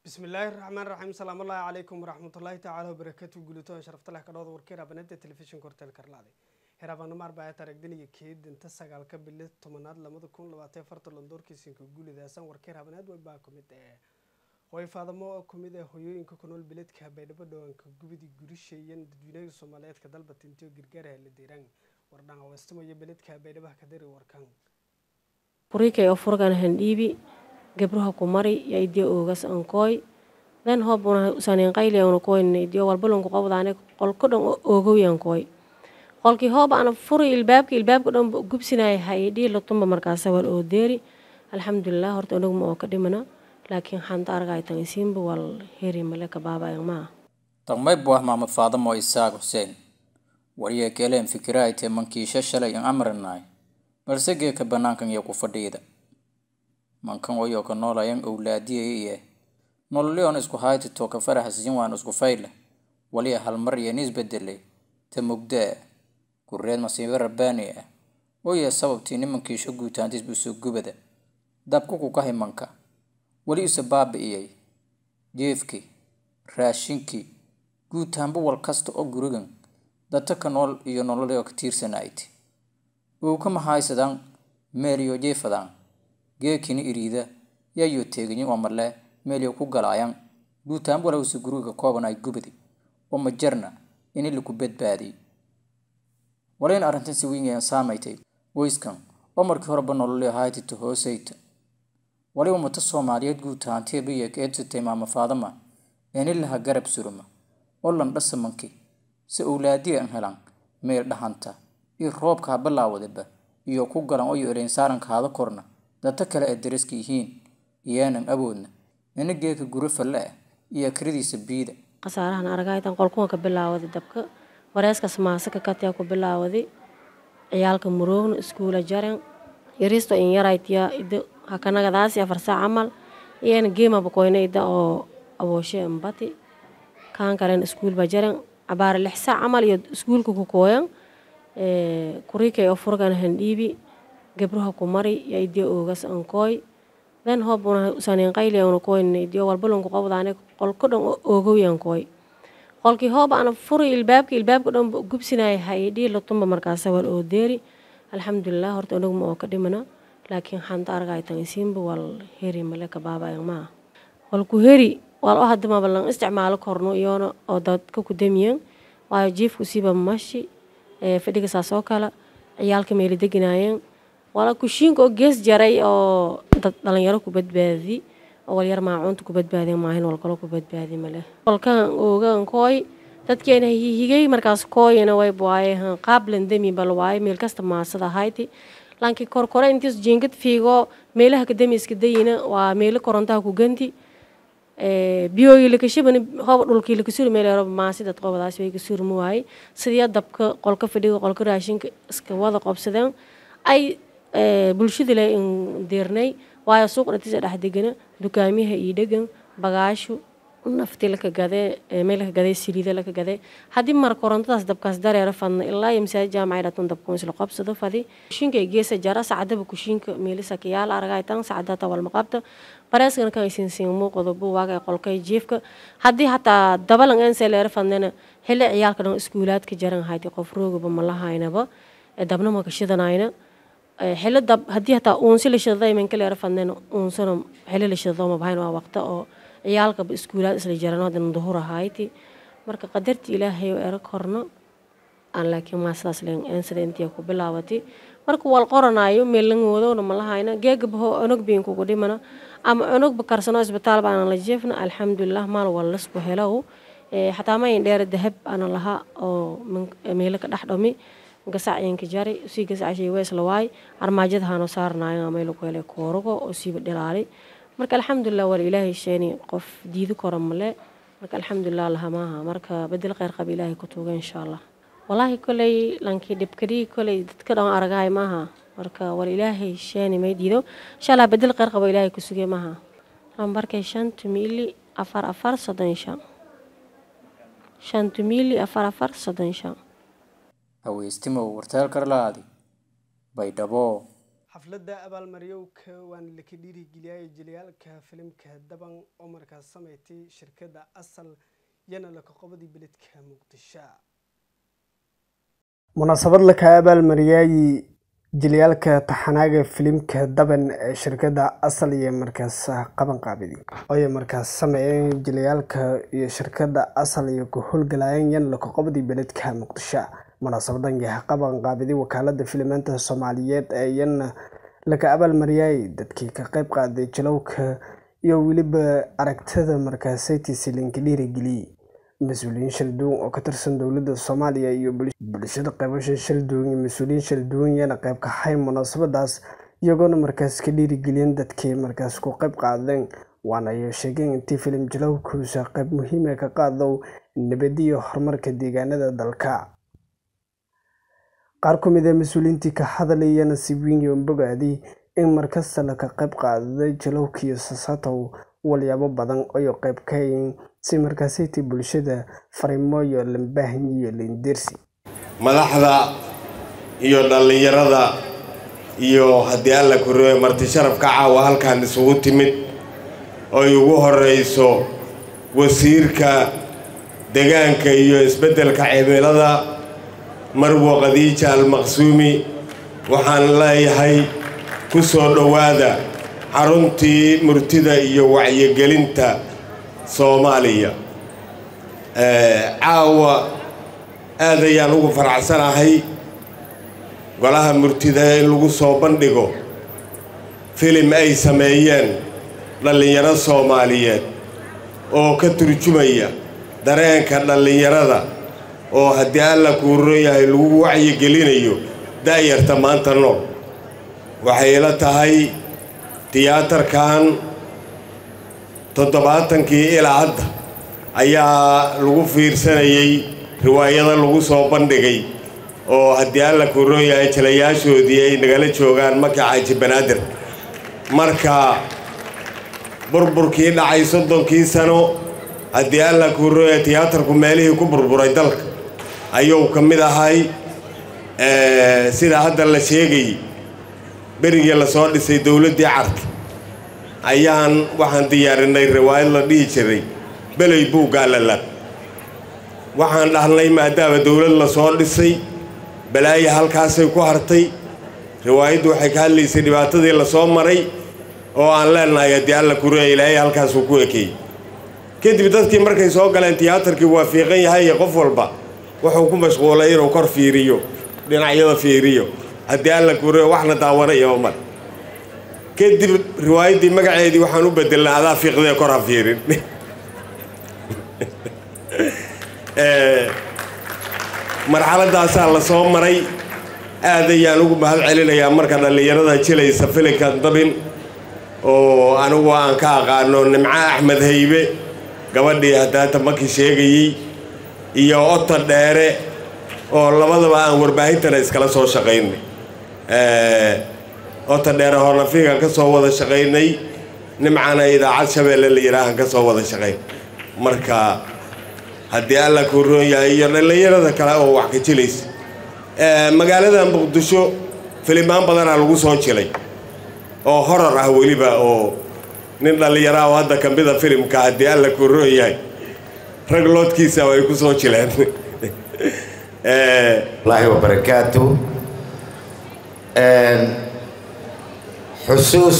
bismillaahi raxmaan raxiim salaamullaahi calaykum waraxmatullaahi tacaala wabarakaatu guulitoon sharaftaleh kadhooda warkeer abanada telefishinka horteel karlaaday heraabano arbaa taragdaniga keedinta sagaalka bili tobanaad lamada kun labaatan afarta londoorkiisinka guulidaasan warkeer habanaad weybaa kumid ee hooy faadamo oo kumid ee hoyooyinka ku nool beledka baydhabo dhawaanka gubidii gurisheeyan dadweynaha soomaaliyeedka dalba tintiyo gargaaraha la deeraan wardhaan weestamayo beledka baydhabaha kadari warkan kurikay oo furgan handhiibi gabruha ku mari ya idio oogas ankooy dan hobuna usanin qayli ana koyna idio walbalonku qabdaane qolko dhan oogowi ankooy qolkii hoob ana furi ilbaabka ilbaabka dhan gubsinaya hayidhii latumba markaasa wal oo deeri alxamdulilah horta anaguma oo ka dhimana laakiin xanta argaytan isiinba wal heri male kabaabayan maa taqmay buah maamud faadamo isaaq xuseen wariye keleen fikiraaytee mankiisha shalay an amranaay balse geeka banaankan iyo ku fadhiida mankan wayoo ka noolayan owlaadiyay iyo nololyoon isku haytito ka faraxsiin waan isku fayle waliya halmar iyo nisbedelay ta mugdaa gureed masiibo rabbaani ah waya sababtii nimankiisho guutaantis busoo gubada dabku ku kahay manka weli isa baabi'iyay jeefkii raashinkii guutaanba wal kasta oo gurigan data ka nool iyo nololyo ka tiirsanayti uu ka mahaysadaan meeliyo jeefadaan geekini iriida yayo teeganyi oo marle meeliyo ku galaayan guutaanba walawsi guriga kooban ay gubadi oo majarna ini laku badbaadiyay walayn arrintan si weyn saamaytay weyskan oo markii horeba nololyo haytito hoosayta wali ummata soomaaliyeed guutaanteebiya ka eedsatay maama faadama eni laha garab suruma oo landhasa manki si owlaadiya an helan meel dhahanta iyo roobka ha bilaawadaba iyo ku galan oyo ereyn saaranka hada korna data kale ee dariska yihiin iyaanan awoodna ina geeka guri falle ah iyo akradiisa biida khasaarahan argaytan qolkuwa ka bilaawada dabka wareeskas maasaka katyaa ku bilaawadi ciyaalka muroogna iskuula jaren yaristo in yaraytiya ida hakanagadaasi afar saac camal iyana geemaba koyna ida oo abooshe mbati kaan kalen iskuulba jaren cabaara lix saac camal iyo iskuulka ku kooyan kurikay oo furgan handhiibi gabruha ku mari ya idio oogas ankooy dan hobuna usanin qayli ana koyna idio walbalonku qabdaane qolko dhan oogowi ankooy qolkii hoob ana furi ilbaabka ilbaabka dhan gubsinaya hayidhii latumba markaasa wal oo deeri alxamdulilah horta anaguma oo ka dhimana laakiin xanta argaytan isiinba wal heri male kabaabayan maa walku heri wal o hadamaba lan isticmaalo korno iyoona oo dadka ku damiyan waayo jiifku siiba mashi fadhiga saas oo kale ciyaalka meeli deginaayeen wala kushiinka oo gees jaray oo dad dhalinyaro ku badbaadi oo walyar maacuunta ku badbaadin maahin walkalo ku badbaadi male walkan oogan kooy dadkeena higay markaas kooyana way waaye qaablan demi bal waaye meel kasta maasada hayti laakiin korkore intiis jiingad fiigo meelaha kadami iska dayina waa meelo korontaha ku ganti biyooyi lakashabani hooba dhulkii lakasuri meeleeroba maasi dad qobadaas way kasuri ma waaye sidii dabka qolka fadhiga qolka raashinka iska wada qobsadeen ay bulshada le in deernay waayo suuq dhatiisa dhex degana dukaamiyaha iyo dhegan bagaashu nafti laka gadee meel laka gadee saliida laka gadee haddii mar korontadaas dabkaas dareero fadna ilaa iyo masaajid jaamacay dhatan dabkuun isla qobsado fadi kushiinka geesa jara sacdaba kushiinka meelisa kayaal aragaytan sacdata walmaqabta bareeskana kan isinsiin muuqdo buwaaga qolkay jiifka haddii hataa dabalan ense leero fadnana xilli ciyaalka dhan iskuulaadka jaran hayti qof roogaba ma lahaynaba dabna ma kashidanayna xilli dab haddii hataa uunsi la shidaday manka leero fadnana uunsana xilli la shidado ma bahayn waa waqta oo ciyaalkaba iskuulaad isla jarano haddana duhur ahayti marka qadarti ilaahay oo ero korno aan laakiin maa sidaas leen eensada intii ku bilaawati marka wal qoranayo meellangoodowna ma lahayna geegabaho onog biin kugu dhimana ama onogba karsano isbitaal baana la jeefna alxamdulilah maal wal lasku helow xataa mayin dheer dahab ana laha oo meelo ka dhex dhami gasacyanka jari sii gasacashay weesla waay armaajada haano saarnayo meelo ku helay koorugo oo siiba dhilaali marka alxamdulilah wal ilaahay sheeni qof diidi kora male marka alxamdulilah lahamaaha marka bedel kheyr qaba ilaahay ku tuuga insha allah walaahi koley lankii dhibkadhii koley dadka dhan aragahay maaha marka wal ilaahay sheeni may diido insha allah bedel kheyr qaba ilaahay ku sugay maaha lambarkay shantu miili afar afar soddon shan shantu miili afar afar soddon shan haweystimow warteel karlaadi baydhabo xafladda abaalmaryowka waana laka dhiirigeliyay jilayaalka filimka daban oo markaas sameystay shirkadda asal yana lakaqobadii beledka muqdisho munaasabad laka abaalmariyay jilayaalka taxanaaga filimka daban ee shirkadda asal iyo markaas qaban qaabidi ooay markaas sameeyeen jilayaalka iyo shirkadda asal iyo ku howlgalayeen yan lakaqobadii beledka muqdisho munaasabadan yaha qaban qaabidi wakaalada filimaanta soomaaliyeed ee iyana laga abaalmariyay dadkii ka qeyb qaaday jalowka iyo weliba aragtida markaasaytiisi linka dhiirigeliyey mas-uuliyiin shalduwan oo ka tirsan dowladda soomaaliya iyo bulshada qeybasha shalduwan iyo mas-uuliyiin shalduwan yana qeyb kahay munaasabadaas iyagoona markaas ka dhiirigeliyeen dadkii markaas ku qeyb qaadeen waana ay sheegeen intii filim jalowkuusa qeyb muhiima ka qaadow nabadiyo horumarka deegaanada dalka qaar ku mid a mas-uuliyiintii ka hadlayana si weyn iyo bogaadi in markasta laka qeyb qaaday jalowkiiyo sasatow walyaabo badan oyo qeyb kayin si markaasaytii bulshada fariimo iyo lambaahin iyo lindirsi madaxda iyo dhallinyarada iyo haddii alla korooye marti sharafka caawa halkan isugu timid oy ugu horeyso wasiirka degaanka iyo isbeddelka cimilada marwo khadiija almaqsuumi waxaan leeyahay ku soo dhowaada xaruntii murtida iyo wacyigelinta soomaaliya caawa aad ayaan ugu faracsanahay golaha murtida in lagu soo bandhigo filim ay sameeyeen dhallinyaro soomaaliyeed oo ka turjumaya dareenka dhallinyarada oo haddii alla kuuron yahay lagu wacyigelinayo daayarta maanta nool waxay la tahay tiyaatarkan toddobaatankii ilaa hadda ayaa lagu fiirsanayay riwaayado lagu soo bandhigay oo haddii alla kuuron yahay jalayaashoodii ay nagala joogaan maka xaaji banaadir marka burburkii dhacay soddonkii sano haddii alla kuuron yahay tiyaatarku meelihii ku burburay dalka ayuu ka mid ahay sida hadda la sheegayay berigii lasoo dhisay dowladdii carta ayaan waxaan diyaarinay riwaayad la dhihi jiray beley buuggaa lalad waxaan dhahnay maadaama dowlad lasoo dhisay balaaya halkaasay ku hartay riwaayaddu waxay ka hadlaysay dhibaatadii lasoo maray oo aan leenahay haddii alla kureya ilaahay halkaasuu ku ekeeyey kadib dadkii markay soo galeen tiyaatarkii waa fiiqan yahay iyo qof walba wuxuu ku mashquulay inuu kor fiiriyo dhinacyada fiiriyo haddii alla kureya waxna daawanayaba mar kadib riwaayaddii magaceedii waxaan u bedelnay adaa fiiqdee kor ha fiirin marxaladaasaa la soo maray aad ayaan ugu mahad celinayaa marka dhallinyarada jilaysa filinkan dabin oo anigu aan ka aqaano nimco axmed haybe gabadhii haddaata markii sheegayey iyo ota dheere oo labadaba aan warbaahintana iskala soo shaqaynay ota dheere hornafiigan ka soo wada shaqaynay nimcana idaacad shabeelle la yidhaahan ka soo wada shaqayn marka haddii alla kuu roon yahay iyo dhallinyarada kale oo wax ka jilaysa magaalada muqdisho filimaan badanaa lagu soo jilay oo horor ah weliba oo nin dhallinyaraha oo hadda ka mida filimka haddii alla kuu roon yahay rag loodkiisa ay ku soo jileen allahi wabarakaatu xusuus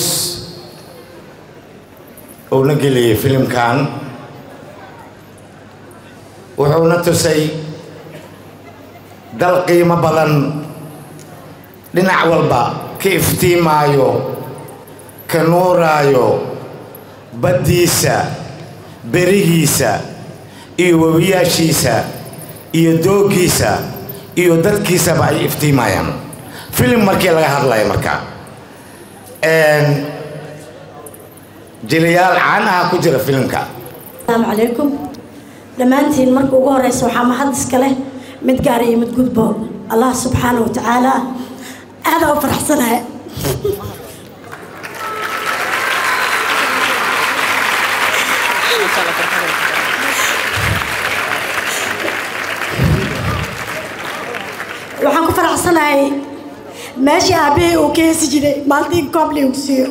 uuna geliyey filimkan wuxuuna tusay dal qiimo badan dhinac walba ka iftiimaayo ka nuuraayo baddiisa berigiisa iyo webiyaashiisa iyo dooggiisa iyo dadkiisaba ay iftiimayaan filim markii laga hadlaya marka jilayaal caan aha ku jira filimka asalaamu calaykum dhammaantiin marka ugu horeysa waxaa mahad iska leh mid gaar iyo mid gudbo allah subxaana wa tacaala aadaa u faraxsanahay waxaan ku faraxsanahay meeshii aabahey uu ka heesi jiray maalintii in koob liigu siiyo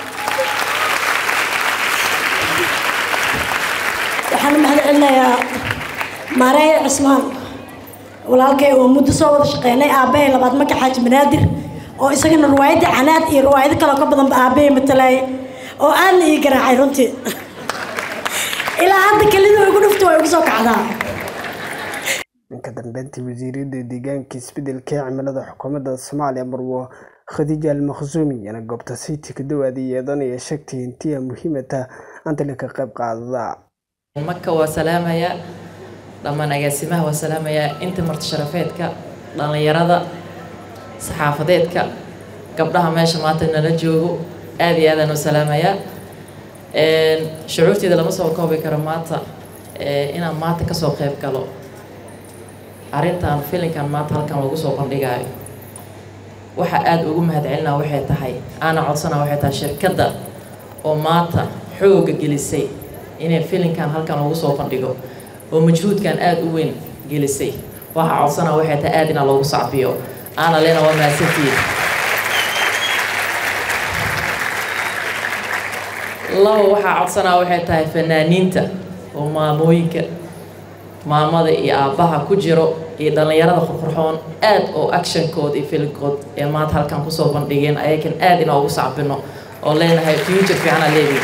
waxaan u mahad celinayaa maareeye cismaan walaalkay oo muddo soo wada shaqeynay aabbahay labaad maka xaaji banaadir oo isagana riwaayadda canaad iyo riwaayado kaloo ka badanba aabbahay matalaaya oo aadna ii garaacay runtii ilaa hadda kelida igu dhufta waa igu soo kacdaa dhanka dambeyntii wasiirada deegaanka isbedelka ee cimilada xukuumadda soomaaliya marwo khadiija almakhsuumi iyana goobta city ka dawaaday yeedanaya sheegtay intiya muhiimata antale ka qayb qaadada maka waa salaamayaa dhammaan agaasimaha waa salaamayaa inta marti sharafeedka dhallinyarada saxaafadeedka gabdhaha meesha maanta nala joogo aad iyo aadaan u salaamayaa shucuurteeda lama soo koobi karo maanta inaan maanta kasoo qayb galo arrintan filinkan maanta halkan lagu soo bandhigaayo waxa aada ugu mahadcelinaa waxay tahay aana codsanaa waxay tahay shirkadda oo maanta xooga gelisay inay filinkan halkan lagu soo bandhigo oo majhuudkan aada u weyn gelisay waxa codsanaa waxay tahay aada inaa loogu sacbiyo aana lena waa mahadsantihiin laba waxaa codsanaa waxay tahay fanaaniinta oo maamooyinka maamada iyo aabbaha ku jiro iyo dhallinyarada qurqurxoon aad oo actionkood iyo filinkood ee maanta halkan kusoo bandhigeen ayakan aad inoogu sacbino oo leenahay future fiicana leedihi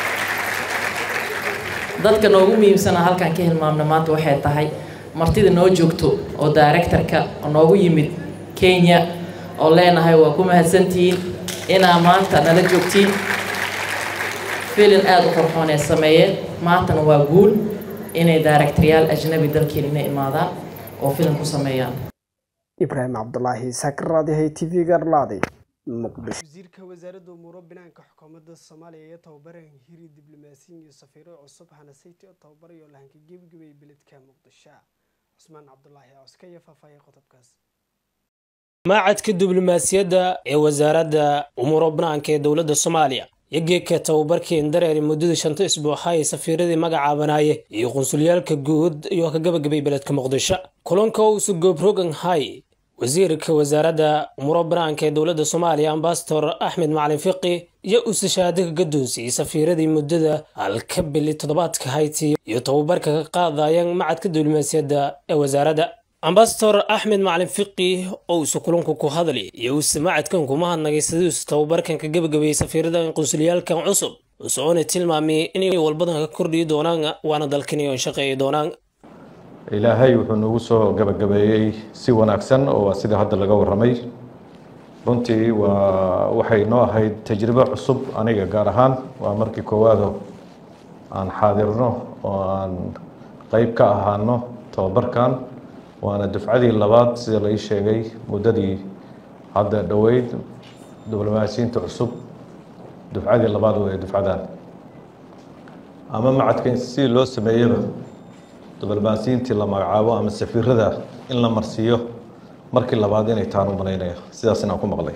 dadka noogu muhiimsana halkan ka hilmaamna maanta waxay tahay martida noo joogto oo directorka oo noogu yimid kenya oo leenahay waa ku mahadsantihiin inaa maanta nala joogtiin filin aada u qurxoon ee sameeyeen maantana waa guul inay daaragtarayaal ajnabi dalkeena imaadaan oo filim ku sameeyaan ibraahim cabdulaahi saakaraadihay t v garlaadi muqdisho wasiirka wasaaradda umuuro binaanka xukuumadda soomaaliya iyo tababaran hiri diblomaasiyin iyo safiiro cusub hanasayti oo tababarayo lahanka gebagabay beledka muqdisho cusmaan cabdulaahi coska iyo faahfaahiya qodobkaas maacadka diblomaasiyadda ee wasaaradda umuuro banaanka ee dowladda soomaaliya iyo geedka tababarkeen dareeri muddada shanta isbuuxa ee safiiradii magacaabanaaye iyo qunsulyaalka guud iyo ka gabagabay beledka muqdisho kulanka uusu goobrogan hay wasiirka wasaaradda umuuro banaanka ee dowladda soomaaliya ambasador axmed macalin fiqi iyo uuse shahaado ka gadoonsiyey safiiradii muddada halka bili toddobaadka hayti iyo tababarka ka qaadayaan macadka diblomaasiyadda ee wasaaradda ambasador axmed macalin fiqi oo uuse kulanku ku hadli iyo uuse macadkan kuma hadnagay sidii uuse tababarkan ka gabagabeeyey safiirada qunsulyaalkan cusub usoona tilmaamay inay walbadan ka kordhiyi doonaan waana dalkani oon shaqeeyi doonaan ilaahay wuxuu nagu soo gabagabeeyey si wanaagsan oo waa sida hadda laga warramay runtii waa waxay noo ahayd tajribo cusub aniga gaar ahaan waa markii koowaado aan xaadirno oo aan qeyb ka ahaano tababarkan waana dufcadii labaad sida lai sheegay muddadii hadda dhoweyd diblomaasiyiinta cusub dufcadii labaad wey dufcadan ama macadka si loo sameeyaba diblomaasiyiintii la magacaabo ama safiirada in la marsiiyo markii labaad inay taan u malaynaya sidaas inaan ku maqlay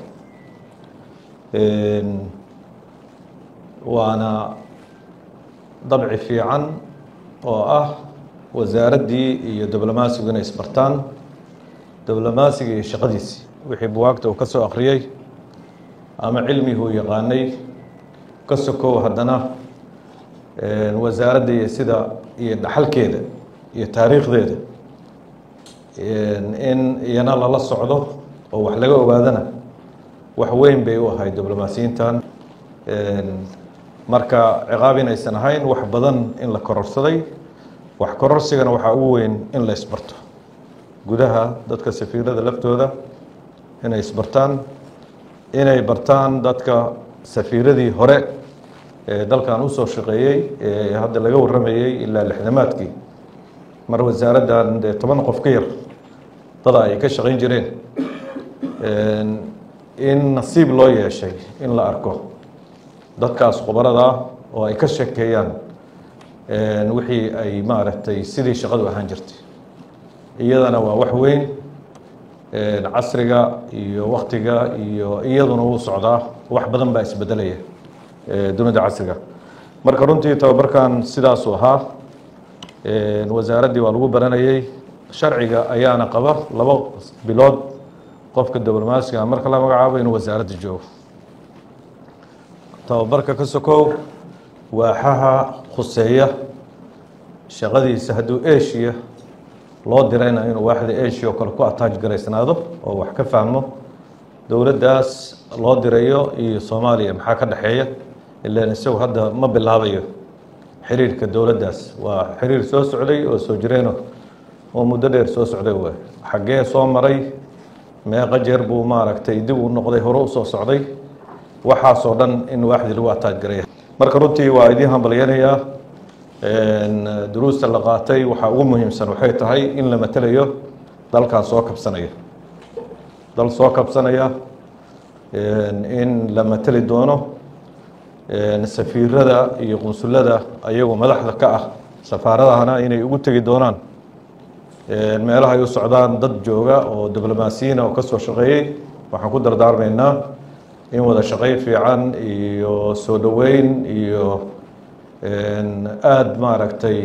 waana dabci fiican oo ah wasaaraddii iyo diblomaasigu inay isbartaan diblomaasiga iyo shaqadiisii wixii buwaagta uu ka soo akhriyey ama cilmigii uu yaqaanay ka sokow haddana wasaaradda iyo sida iyo dhaxalkeeda iyo taariikhdeeda in iyana lala socdo oo wax laga ogaadana wax weyn bay u ahayd diblomaasiyiintan marka ciqaab inaysan ahayn wax badan in la kororsaday wax kororsigana waxaa ugu weyn in la isbarto gudaha dadka safiirada laftooda inay isbartaan inay bartaan dadka safiiradii hore ee dalkan usoo shaqeeyey ee hadda laga warramayey ilaa lixdamaadkii mar wasaaraddan dee toban qof ka yar dada ay ka shaqayn jireen in nasiib loo yeeshay in la arko dadkaas khubarada ah oo ay ka sheekeeyaan wixii ay maaragtay sidii shaqadu ahaan jirtay iyadana waa wax weyn casriga iyo waktiga iyo iyaduna wuu socdaa wax badan baa isbedelaya dunida casriga marka runtii tababarkan sidaasuu ahaa wasaaraddii waa lagu baranayey sharciga ayaana qaba labo bilood qofka diblomaasiga marka la magacaabo inuu wasaaradda joogo tababarka ka sokow waaxaha khuseeya shaqadiisa hadduu eshiya loo dirayna inuu waaxda eshiya oo kale ku ataaj garaysnaado oo wax ka fahmo dowladdaas loo dirayo iyo soomaaliya maxaa ka dhexeeya ilaan isagu hadda ma bilaabayo xiriirka dowladdaas waa xiriir soo socday oo soo jireeno oo muddo dheer soo socday waay xaggee soo maray meeqa jeer buu maaragtay dib u noqday hore u soo socday waxaasoo dhan in waaxdii lagu ataaj garaya marka runtii waa idiin hambalyanayaa duruusta la qaatay waxaa ugu muhiimsan waxay tahay in la matelayo dalkan soo kabsanaya dal soo kabsanaya in la mateli doono safiirada iyo qunsulada ayagoo madaxda ka ah safaaradahana inay ugu tegi doonaan meelaha ay u socdaan dad jooga oo diblomaasiyiina oo ka soo shaqeeyey waxaan ku dardaarmaynaa in wada shaqayn fiican iyo soo dhoweyn iyo aada maaragtay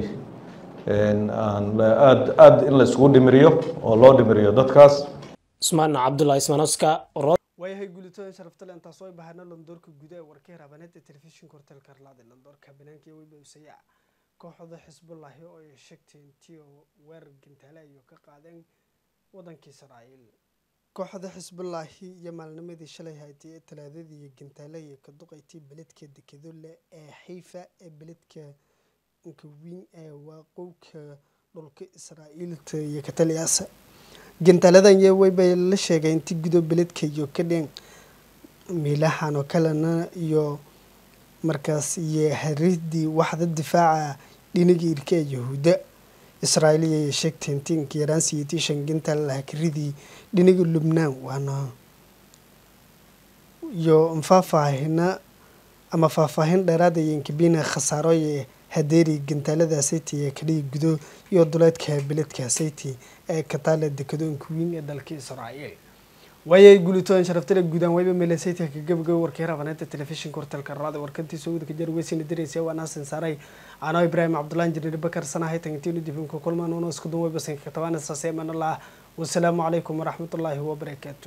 aad aad in la isugu dhimiriyo oo loo dhimiriyo dadkaas cusmaan cabdulahi ismaanoska waayahay guulitooyin sharaftale intaas oo bahana londoorka guda ee warkii rabaneeda telefishinka horteelka harlaada londoorka banaanka iyo weyba usaya kooxda xisbullahi oo ay sheegtay intii oo weerar gantaale ayuu ka qaadeen wadankii israa'iil kooxda xisbullaahi iyo maalnimadii shalay haytay ee talaadadii iyo gantaale iyo ka duqaytay beledka dekedole ee xiifa ee beledka nkawiin ee waaqowka dhulka israa'iilta iyo kataliyaasa gantaaladan iyo weybay la sheegay intii gudo beledka iyo ka dheen miilahan oo kalena iyo markaas iyo haridii waxda difaaca dhinaga irka ee yahuuda israa'iiliya ay sheegtay intiinka yaraan siyeetii shan gantaal lahakaridii dhinaga lubnaan waana iyo faahfaahina ama faahfaahin dheeraad ay inkabina khasaaro ee hadeeri gantaalada sayti ee kadhiga gudo iyo duleedka beledka sayti ee kataale dekedoonka weyn ee dalka israa'iil waayay guulitooyin sharaftale guudaan wayba meele saytka ka gabagaba warkii rabaneenta telefishinka horteelka raada warkantiisa wadaka jar weysina diraysa waa naasin saaray anoo ibraahim cabdullahi injineer bakar sanahay tangintiinu dibinka kulmaan uno isku duwayba sanka katabaana saase imanallah wasalaamu calaykum waraxmatullaahi wabarakaatu